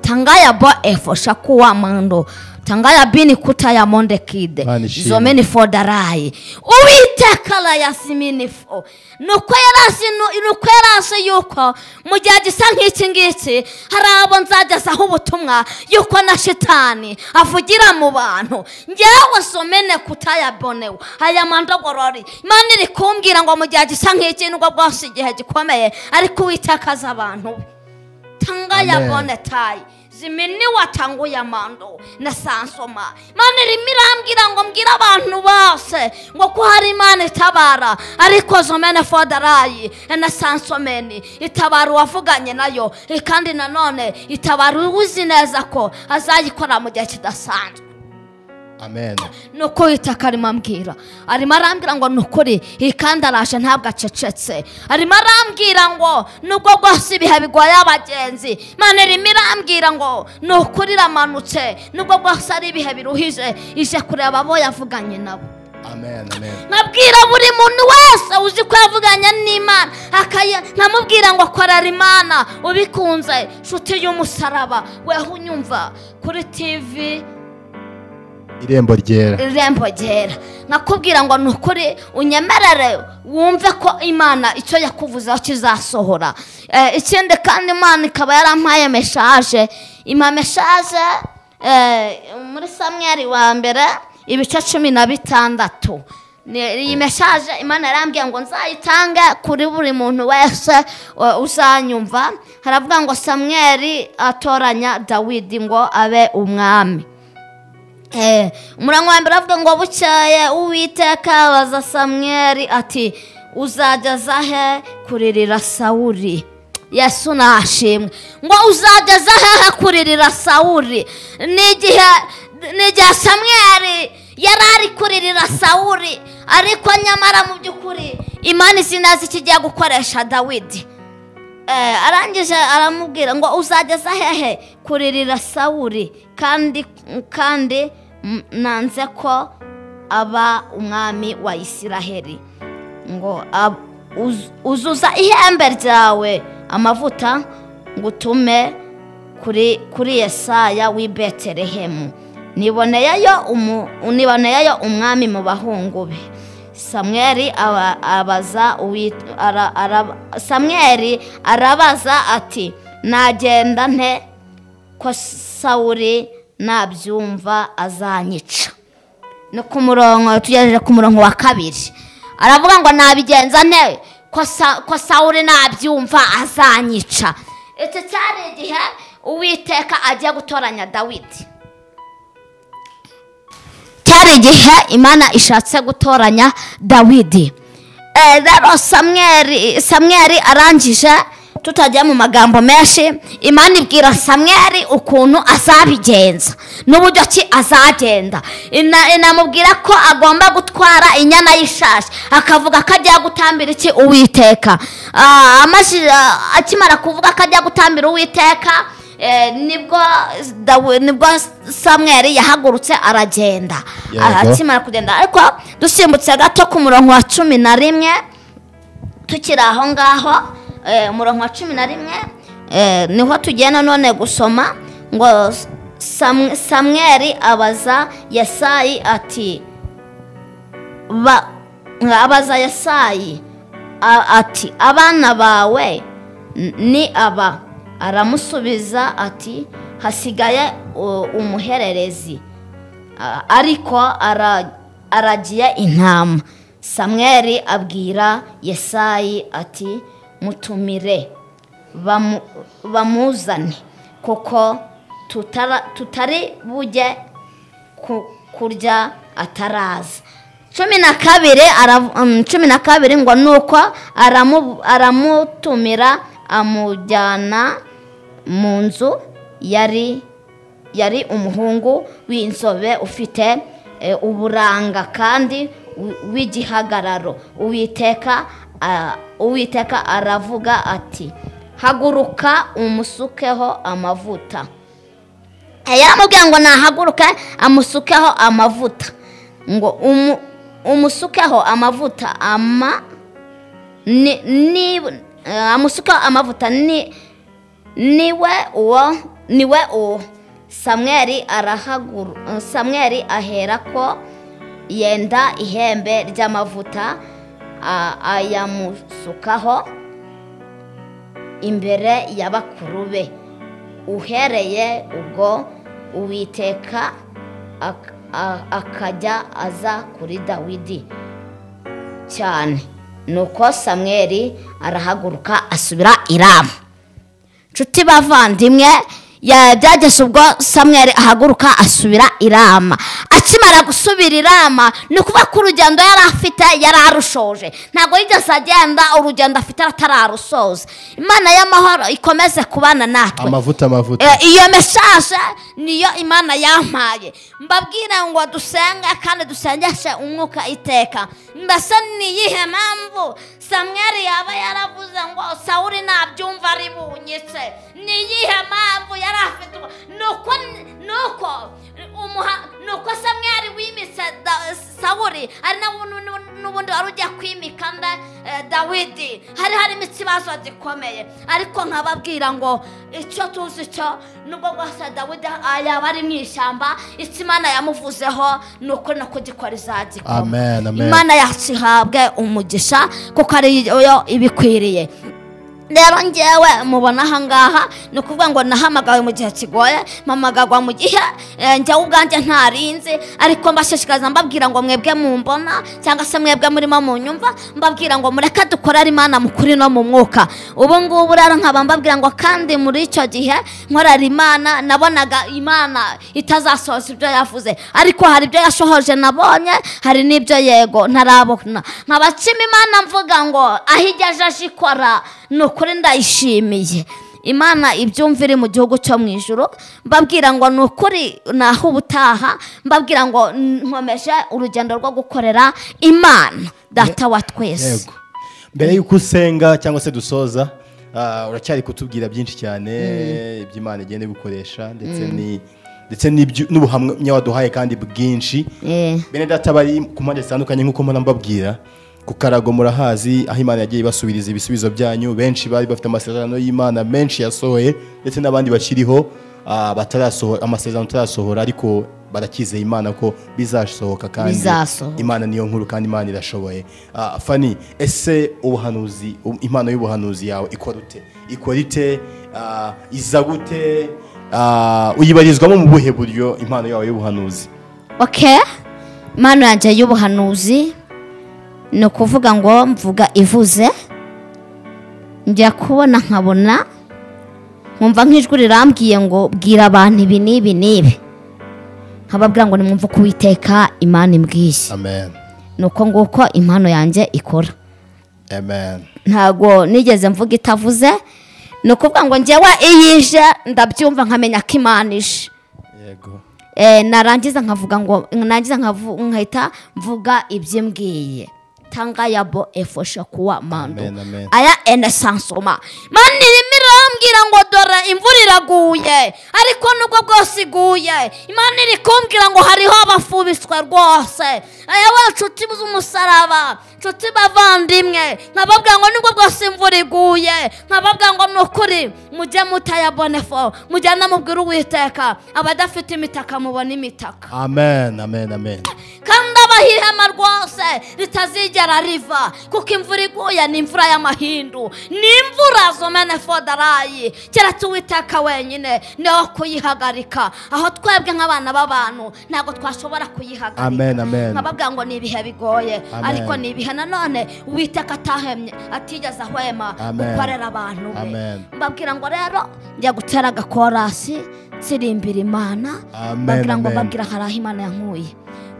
tangaya bo efo shakuwa mando tangaya bini kuta ya monde kide Imana ishimwe. zome ni fo darayi uwiteka arayasimi ni fo ni uko yarasi nu- ni uko yarasi yuko mu gihe gisa nk'iki ngiki hari abo nzagezaho ubutumwa yuko na shitani avugira mu bantu ngewe somene kutayabonewe aya mandogorori imana iri kumbwira ngo mu gihe gisa nk'iki nubwo bwose igihe gikomeye ariko uwiteka azi abantu be tanga ya Amen. bone tayi ziminiwa tangu ya mando na sansoma mana irimo irambwira ngo mbwire abantu bose ngo ko hari imana itabara ariko zomene fodarayi na sansomeni itabara uwavuganye nayo eh, kandi nanone itabara uzi neza ko azayikora mu gihe kidasanzwe amen nuko itaka arimo ambwira arimo arambwira ngo ni ukuri iyi kandi araje ntabwo acecetse arimo arambwira ngo nubwo rwose ibihe bigoye abagenzi mane irimo irambwira ngo ni ukuri iramanutse nubwo rwose ari ibihe biruhije ije kureba abo yavuganye nabo amen amen nkabwira buri muntu wese uzi ko yavuganye n'imana akaya- nkamubwira ngo korera imana ubikunze nshuti y'umusaraba weho unyumva kuri tivi irembo ryera irembo ryera nkakubwira ngo ni ukuri unyemerere wumve ko imana icyo yakuvuzeho kizasohora Eh, ikindi kandi imana ikaba yarampaye meshaje impa meshaje eh, muri samweri wa mbere ibice cumi na bitandatu Ni- iyi meshaje imana yarambwiye ngo nzayitange kuri buri muntu wese eh, uzanyumva haravuga ngo samweri atoranya dawidi ngo abe umwami Eh, umurango wa mbere avuga ngo bucyaye uwiteka abaza samweri ati uzageza he kuririra sawuri yesu nashimwe ngo uzageza hehe kuririra sawuri ni igihe ni igihe samweri yari ari kuririra sawuri ariko nyamara mu by'ukuri imana izi neza icyo igiye gukoresha dawidi Eh, arangije aramubwira ngo uzageza hehe kuririra sawuri kandi kandi mm, nanze ko aba umwami wa isiraheli ngo ab- uz- uzuza ihembe ryawe amavuta ngo utume kuri kuri yesaya w'i betelehemu niboneyeyo umu- niboneyeyo umwami mu bahungu be samweri aba- abaza uwit- ara- ara- samweri arabaza ati nagenda nte ko sawuri nabyumva azanyica no ku murongo tugejeje ku murongo wa kabiri aravuga ngo nabigenza ne ko sa- ko sawuri nabyumva azanyica iki cyari igihe uwiteka agiye gutoranya dawidi cyari igihe imana ishatse gutoranya dawidi Eh, rero samweri samweri arangije tutajya mu magambo menshi imana ibwira samweri ukuntu azabigenza n'uburyo ki azagenda Ina- inamubwira ko agomba gutwara inyana y'ishashi akavuga ko agiye gutambira iki uwiteka Ah, amaze- ah, akimara kuvuga ko agiye gutambira uwiteka eh, nibwo Dawi- nibwo samweri yahagurutse aragenda Yego. Akimara akimara kugenda ariko dusimbutse gato ku murongo wa cumi na rimwe tukiri aho ngaho eh, umurongo wa cumi na rimwe eh, niho tugenda none gusoma ngo Sam- samweri abaza yesayi ati ba- abaza yesayi a- ati abana bawe n- ni aba aramusubiza ati hasigaye u- umuhererezi A- ariko ara- aragiye intama samweri abwira yesayi ati mutumire bamu- bamuzane kuko tutara- tutari bujye ku- kurya ataraza cumi na kabiri ara- mm, cumi na kabiri ngo nuko aramu- aramutumira amujyana mu nzu yari yari umuhungu w'inzobe ufite eh, uburanga kandi wi- w'igihagararo uwiteka ah, uwiteka aravuga ati haguruka umusukeho amavuta Eh, yaramubwiye ngo nahaguruke amusukeho amavuta ngo umu- umusukeho amavuta ama ni- ni eh, amusukeho amavuta ni niwe uwo niwe uwo samweri arahaguru samweri ahera ko yenda ihembe ry'amavuta a- ayamusukaho imbere ya bakuru be uhereye ubwo uwiteka ak- a- akajya aza kuri dawidi cyane nuko samweri arahaguruka asubira i Rama. nshuti bavandimwe ya- byageze ubwo samweri ahaguruka asubira i rama akimara gusubira i rama ni ukuvuga ko urugendo yari afite yari arushoje ntabwo yigeze agenda urugendo afite atararusoza imana y'amahoro ikomeze kubana natwe amavuta amavuta Eh, iyo message niyo imana yampaye mbabwira ngo dusenge kandi dusengeshe umwuka iteka mbese ni iyihe mpamvu samweri yaba yaravuze ngo sawuri nabyumva ari bunyitse ni iyihe mpamvu yari afite ubu- nuko nuko umuha nuko samweri wimitse Da- sawuri ari nawe nu- nu- n'ubundi wari ugiye kwimika nda eh, dawidi hari harimo ikibazo gikomeye ariko nkababwira ngo icyo tuzi cyo nubwo rwose dawidi ah, yaba ari mu ishyamba icyo imana yamuvuzeho ni uko nako gikora izagikoma amen amen imana yacu ihabwe umugisha kuko ariyo ibikwiriye rero ngewe mubona ahangaha ni ukuvuga ngo nahamagawe mu gihe kigoye mpamagarwa mu gihe eh, njyewe ubwanjye ntarinze ariko mbashishikariza mbabwira ngo mwebwe mumbona cyangwa se mwebwe murimo munyumva mbabwira ngo mureke dukorere imana mu kuri no mu mwuka ubu ngubu rero nkaba mbabwira ngo kandi muri icyo gihe nkorera imana nabonaga imana itazasohoza ibyo yavuze ariko hari ibyo yashohoje nabonye hari n'ibyo yego ntarabona nkabacima imana mvuga ngo aho igejeje ikora ni ukuri ndayishimiye imana ibyumva iri mu gihugu cyo mu ijoro mbabwira ngo ni ukuri naho ubutaha mbabwira ngo nkomeje urugendo rwo gukorera imana data wa twese yego mbere y'uko usenga cyangwa se dusoza ah, uracyari kutubwira byinshi cyane iby'imana igenda igukoresha ndetse ni ndetse n'ibyo- n'ubuhamya waduhaye kandi bwinshi Eh. bene data bari ku mpande zitandukanye nk'uko mpora mbabwira ku karago murahazi aho imana yagiye ibasubiriza ibisubizo byanyu benshi bari bafite amasezerano y'imana menshi yasohoye ndetse n'abandi bakiriho ah, batarasoho- amasezerano atarasohora ariko barakizeye imana ko bizasohoka kandi Bizasohoka. imana niyo nkuru kandi imana irashoboye Ah, fani ese ubuhanuzi um- impano y'ubuhanuzi yawe ikora ute ikora ite Ah, iza gute ah, uyibarizwamo mu buhe buryo impano yawe y'ubuhanuzi oke impano yanjye y'ubuhanuzi ni ukuvuga ngo mvuga ivuze njya kubona nkabona nkumva nk'ijwi rirambwiye ngo bwira abantu ibi n'ibi n'ibi nkababwira ngo nimwumve uko uwiteka imana imbwiye amen ni uko nguko impano yanjye ikora amen ntago nigeze mvuga itavuze ni ukuvuga ngo njyewe iyo ije ndabyumva nkamenya ko imana ije yego Eh, narangiza nkavuga ngo narangiza nkavu- nkahita mvuga ibyo mbwiye tangayabo efosha kuwa mando Amen, amen. aya enesansoma mani irimo irambwira ngo dore imvura iraguye ariko nubwo bwose iguye imana iri kumbwira ngo hariho abafubiswe rwose aya wa nshuti z'umusaraba nshuti bavandimwe nkababwira ngo nubwo bwose imvura iguye nkababwira ngo ni ukuri mujye mutayabonefo mujyane mubwire uwiteka abadafite imitaka mubona imitaka amen amen amen kandi abaho ihema rwose ritazigera riva kuko imvura iguye ni imvura y'amahindu ni imvura zomene fodarayi keretse uwiteka wenyine niho kuyihagarika aho twebwe nk'abana b'abantu ntabwo twashobora Amen, kuyihagarika amen. nkababwira ngo ni ibihe bigoye Amen. ariko ni ibihe nanone uwiteka atahemye atigeze ahwema Amen. gukorera abantu be Amen. mbabwira ngo rero njya gutera agakorasi nsirimba imana Amen, babwira ngo amen. babwira hari aho imana yankuye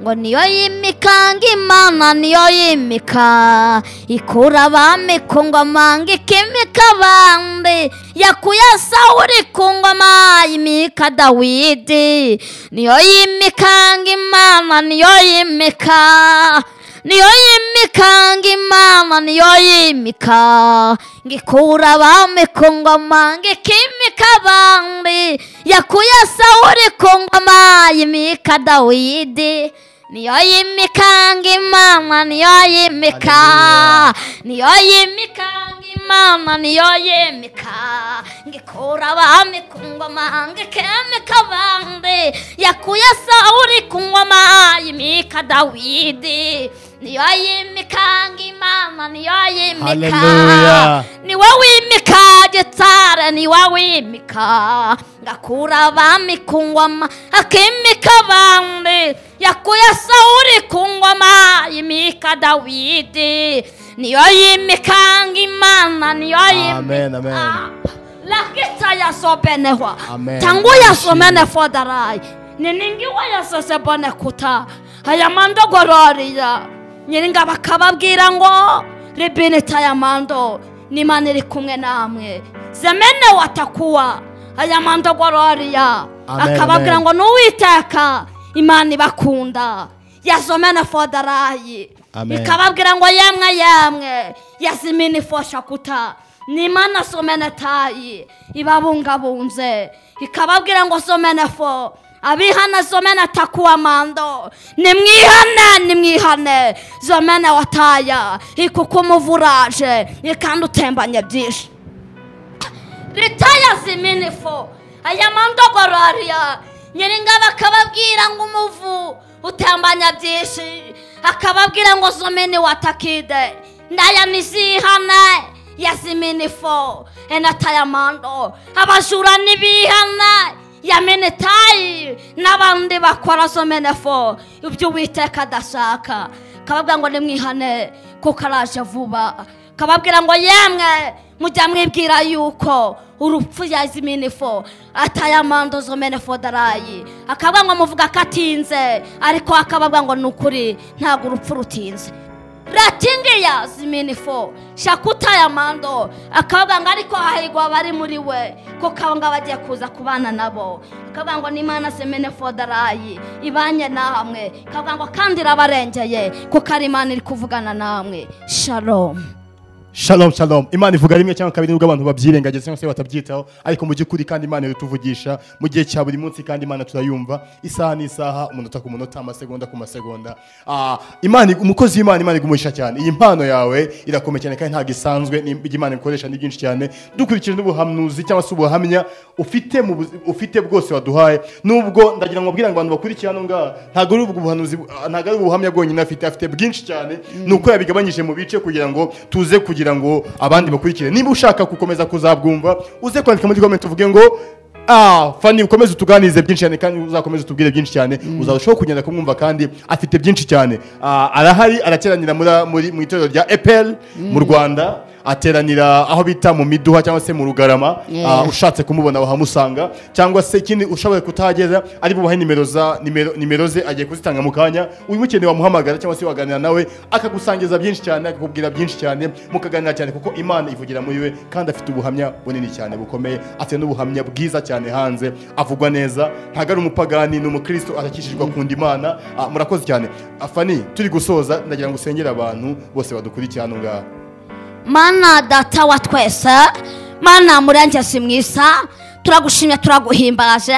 ngo niyo yimikanga imana niyo yimika ikura abami ku ngoma ngo ikimika abandi yakuye sawuri ku ngoma yimika dawidi niyo yimikanga imana niyo yimika niyo yimikanga imana niyo yimika ngo ikura abami ku ngoma ngo ikimika abandi yakuye sawuri ku ngoma yimika dawidi niyo yimikanga imana niyo yimika niyo yimikanga imana niyo yimika ngo ikura abami ku ngoma ngo ikemika abandi yakuye sawuri ku ngoma yimika dawidi niyo yimikanga imana niyo yimika Hallelujah. niwe wimika gitare niwe wimika ngakura abami ku ngoma akimika abandi yakuye sawuri ku ngoma yimika dawidi niyo yimikanga imana niyo Amen, yimika amen. lakita yasobenehwa Amen. tangu yasomene fodarai niningiwa yasose bone kuta ayamando gororiya nyiringa bakababwira ngo ribini tayamando n'imana iri kumwe namwe zemene watakuwa ayamando gororiya Amen, akababwira amen. ngo n'uwiteka imana ibakunda yazomene fodarayi Amen. ikababwira ngo yemwe yemwe yazimini fosha kuta n'imana somene tayi ibabungabunze ikababwira ngo somene fo abihana zomene takuwa mando nimwihane nimwihane zomene wataya ikuko umuvuraje ikandi utembanye byinshi ritaya ziminifo aya mandogorariya nyiringa bakababwira ngo umuvu utambanya byinshi akababwira ngo zomene watakide ndaya nizihane yaziminifo enataya mando abajura nibihane yamenetayi n'abandi bakora zomenefo ibyo uwiteka adashaka kababwira ngo nimwihane kuko araje vuba kababwira ngo yemwe mujya mwibwira yuko urupfu yaziminifo atayamando zomenefo darayi akabwira ngo muvuga ko atinze ariko akababwira ngo ni ukuri ntabwo urupfu rutinze ratingiya ziminifo shaka utayamando akavuga ngo ariko hahirwa abari muri we kuko abo ngabo agiye kuza kubana nabo akavuga ngo n'imana semene fodarayi ibanye namwe akavuga ngo kandi irabarengeye kuko ari imana iri kuvugana namwe shalom shalom shalom imana ivuga rimwe cyangwa kabiri nubwo abantu babyirengagiza cyangwa se batabyitaho ariko mu by'ukuri kandi imana iratuvugisha mu gihe cya buri munsi kandi imana turayumva isaha n'isaha umunota ku munota amasegonda ku masegonda Ah, imana umukozi w'imana imana igumuhisha cyane iyi mpano yawe irakomeye cyane kandi ntabwo isanzwe ni- ibyo imana ikoresha ni byinshi cyane dukurikije n'ubuhanuzi cyangwa se ubuhamya ufite mu buzi- ufite bwose waduhaye nubwo ndagira ngo mbwira ngo abantu bakurikira hano ngaha ntabwo ari ubwo buhanuzi bu- ah, ntabwo ari ubuhamya bwonyine afite afite bwinshi cyane ni uko yabigabanyije mu bice kugira ngo tuze kugira ngo abandi bakurikire niba ushaka gukomeza kuzabwumva uze kwandika muri komenti uvuge ngo ah fani ukomeze utuganirize byinshi cyane kandi uzakomeze utubwire byinshi cyane uzarushaho kugenda kumwumva kandi afite byinshi cyane Ah, arahari arateranira muri- muri- mu itorero rya eperi mu rwanda ateranira aho bita mu miduha cyangwa se mu rugarama Yeah. Ah, ushatse kumubona wahamusanga cyangwa se ikindi ushoboye kutahageza ari bubahe nimero za nimero nimero ze agiye kuzitanga mu kanya ubimukeneye wamuhamagara cyangwa se waganira nawe akagusangiza byinshi cyane akakubwira byinshi cyane mukaganira cyane kuko imana ivugira muri we kandi afite ubuhamya bunini cyane bukomeye afite n'ubuhamya bwiza cyane hanze avugwa neza ntabwo ari umupagani ni umukristo arakishijwe akunda imana Ah, murakoze cyane afani turi gusoza ndagira ngo usengere abantu bose badukurikiye hano ngaha mana data wa twese mana murenze si mwiza turagushimye turaguhimbaje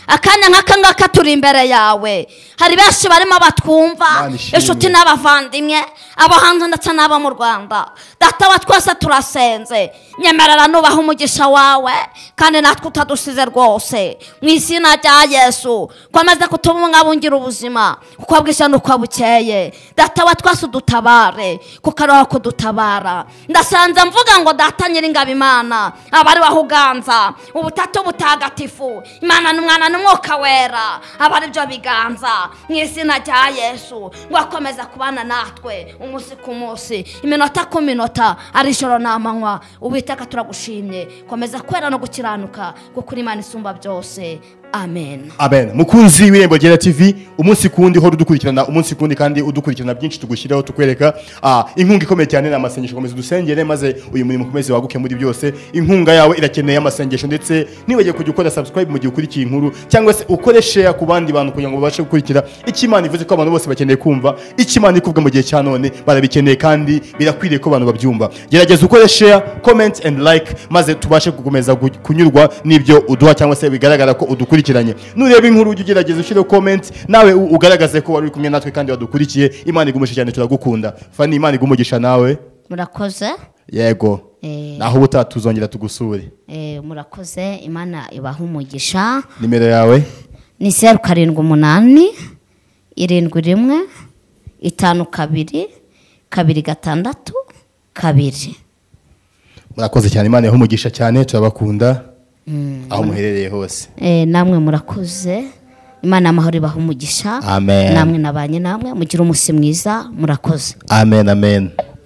akanya nk'aka ngaka turi imbere yawe hari benshi barimo batwumva Mana ishimwe. inshuti n'abavandimwe abo hanze ndetse n'abo mu rwanda data wa twese turasenze nyemerera nubaha umugisha wawe kandi natwe utadusize rwose mu izina rya yesu komeza kutubungabungira ubuzima uko bwije n'uko bukeye data wa twese udutabare kuko ariho kudutabara ndasanze mvuga ngo data nyiringabo imana abari aho uganza ubutatu butagatifu imana n'umwana n'umwuka wera aba aribyo biganza mu izina rya yesu ngo akomeze kubana natwe umunsi ku munsi iminota ku minota ari ijoro n'amanywa uwiteka turagushimye komeza kwera no gukiranuka kuko uri imana isumba byose amen amen mukunzi w'irembo ryera tv umunsi ku wundi hora udukurikirana umunsi ku wundi kandi udukurikirana byinshi tugushyiraho tukwereka ah, inkunga ikomeye cyane ni amasengesho komeza udusengere maze uyu murimo ukomeze waguke muri byose inkunga yawe irakeneye amasengesho ndetse nibagiwe kujya ukora subscribe mu gihe ukurikiye inkuru cyangwa se ukore share ku bandi bantu kugira ngo babashe gukurikira icyo imana ivuze ko abantu bose bakeneye kumva icyo imana ikuvuga mu gihe cya none barabikeneye kandi birakwiriye ko abantu babyumva gerageza ukore share comment and like maze tubashe gukomeza gu- kunyurwa n'ibyo uduha cyangwa se bigaragara ko udukurikiranye nureba inkuru ujye ugerageza ushyire comment nawe u- ugaragaze ko wari uri kumwe natwe kandi wadukurikiye imana igumisha cyane turagukunda fani imana igumugisha nawe murakoze yego Eh. naho ubutaha tuzongera tugusure eh, murakoze imana ibaha umugisha nimero yawe ni zeru karindwi umunani irindwi rimwe itanu kabiri kabiri gatandatu kabiri murakoze cyane imana umugisha cyane turabakunda aho muherereye hose Eh, namwe murakoze imana y'amahoro ibaha umugisha Amen. namwe nabanye namwe mugira umunsi mwiza murakoze amen amen